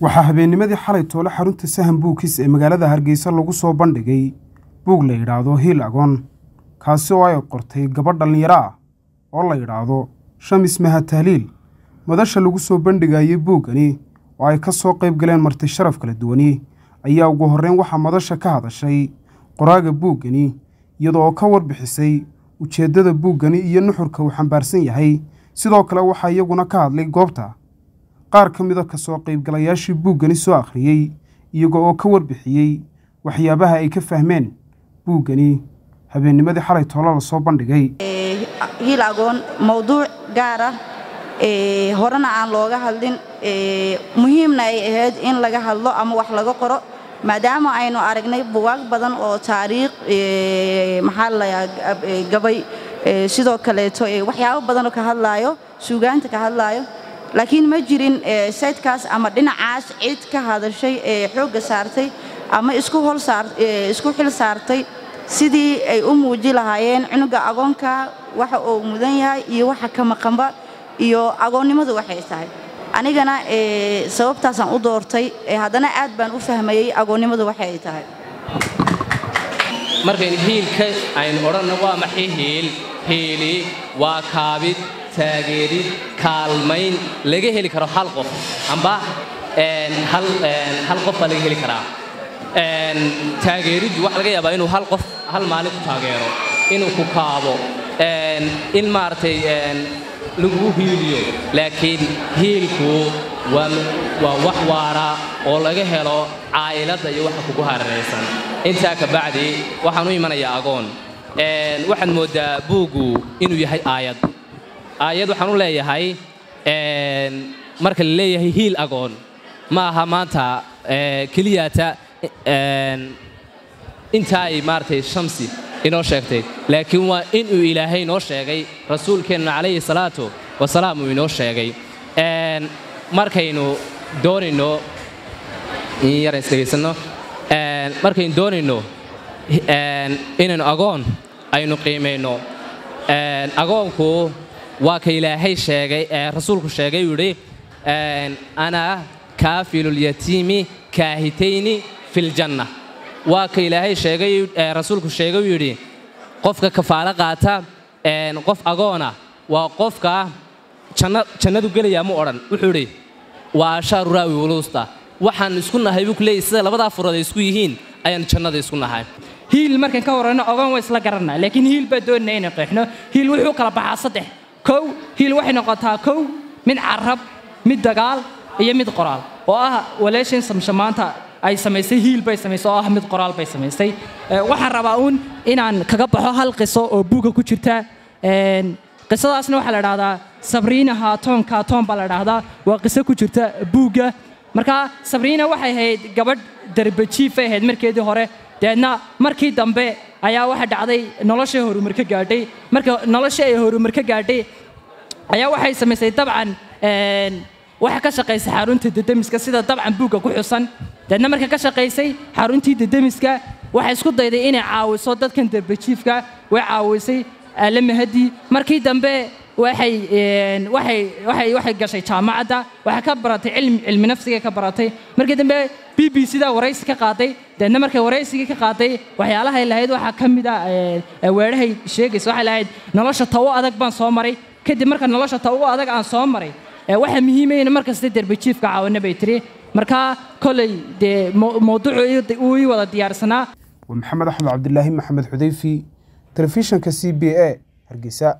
waxaa habeennimadii xalay toole xarunta sahan buugkiis ee magaalada hargeysa lagu soo bandhigay buug la yidhaahdo hiil agoon kaasi oo ay qortay gabadh dhallinyaro ah oo la yidhaahdo shamis maha tahliil madasha lagu soo bandhigayay buuggani oo ay ka soo qayb galeen marti sharaf kala duwani ayaa ugu horreyn waxaa madasha ka hadashay qoraaga buuggani iyadoo oo ka warbixisay ujeeddada buuggani iyo nuxurka uu xambaarsan yahay sidoo kale waxaa iyaguna ka hadlay goobta qaar ka mida ka soo qaybgalayaashii buuggani soo akhriyey iyagoo oo ka warbixiyey waxyaabaha ay ka fahmeen buuggani habeennimadii xalay toolo la soo bandhigay hiil agoon mowduuc gaar ah horena aan looga hadlin muhiimna ay ahayd in laga hadlo ama wax laga qoro maadaama aynu aragnay bugaag badan oo taariikh maxaa lalayaa gabay sidoo kaleeto waxyaabo badanoo ka hadlaayo suugaanta ka hadlaayo laakiin ma jirin saydkaas ama dhinacaas cid ka hadashay ee xoogga saartay ama isku xil saartay sidii ay u muuji lahaayeen cunuga agoonka waxa uu mudan yahay iyo waxa ka maqanba iyo agoonnimadu waxay tahay anigana sababtaasaan u doortay haddana aad baan u fahmayey agoonnimadu waxa ay tahay markaynu hiilka aynu odhanna waa maxay hiil hiili waa kaabid taageerid kaalmayn laga heli karo hal qof amba hal qof baa laga heli karaa taageeriddu waxa laga yaabaa inuu hal qof hal maalin ku taageero inuu ku kaabo in maaragtay lagu hiiliyo laakiin hiilku waa wax waara oo laga helo caa'iladda iyo waxa kugu hareeraysan intaa ka bacdi waxaan u imanayaa agoon waxaad mooddaa buuggu inuu yahay aayad aayad waxaan u leeyahay marka la leeyahay hiil agoon ma aha maanta keliyaata intaa ay maaragtay shamsi inoo sheegtay laakiin waa inuu ilaahay noo sheegay rasuulkeenna calayhi salaatu wasalaam uu inoo sheegay markaynu doonayno in yar isdhegaysanno markaynu doonayno inaynu agoon aynu qiimayno agoonku waa ka ilaahay sheegay rasuulku sheegay uu yidhi ana kaafilulyatiimi kaahitayni filjanna waa ka ilaahay sheegay rasuulku sheegay uu yidhi qofka kafaalo qaata qof agoona waa qofka jannadu gelaya mu odhan wuxuu idhi waa ashaaru raawi wuluusta waxaan isku nahay buu ku leeyay sida labadaa furood ay isku yihiin ayaan jannada isku nahay hiil markaan ka warranno ogoon waa isla garanaa laakiin hiil baa doonaya inay qeexno hiil wuxuu kala baxaa saddex kow hiil waxay noqotaa kow mid carab mid dagaal iyo mid qoraal oo ah walaashin samsha maanta ay samaysay hiil bay samaysay oo ah mid qoraal bay samaysay waxaan rabaa uun inaan kaga baxo hal qiso oo buugga ku jirta qisadaasna waxaa la dhahdaa sabriina haatoon kaatoon baa la dhahdaa waa qiso ku jirta buugga marka sabriina waxay ahayd gabadh darbajiifay ahayd markeedii hore deedna markii dambe ayaa waxa dhacday noloshay horumar ka gaadhay marka noloshii ay horumar ka gaadhay ayaa waxay samaysay dabcan waxa ka shaqaysay xarunta dedemiska sida dabcan buugga ku xusan deedna marka ka shaqaysay xaruntii dedemiska waxay isku dayday inay caawiso dadkan darbajiifka way caawisay aalamahadii markii dambe waxay waxay waxay waxay gashay jaamacadda waxay ka baratay cilmi cilmi nafsiga ka baratay markii dambe b b c da waraysi ka qaaday deedna markay waraysigii ka qaaday waxyaalahay lahayd waxaa ka mid ah weedhahay sheegaysa waxay lahayd nolosha tawo adag baan soo maray kadib marka nolosha tawo adag aan soo maray waxaa muhiimaya in markasta derbajiifka caawina bay tiri markaa koley dee mowduucu uu ii wada diyaarsanaa waa maxamed axmed cabdilaahi maxamed xudayfi telefishanka c b a hargeysa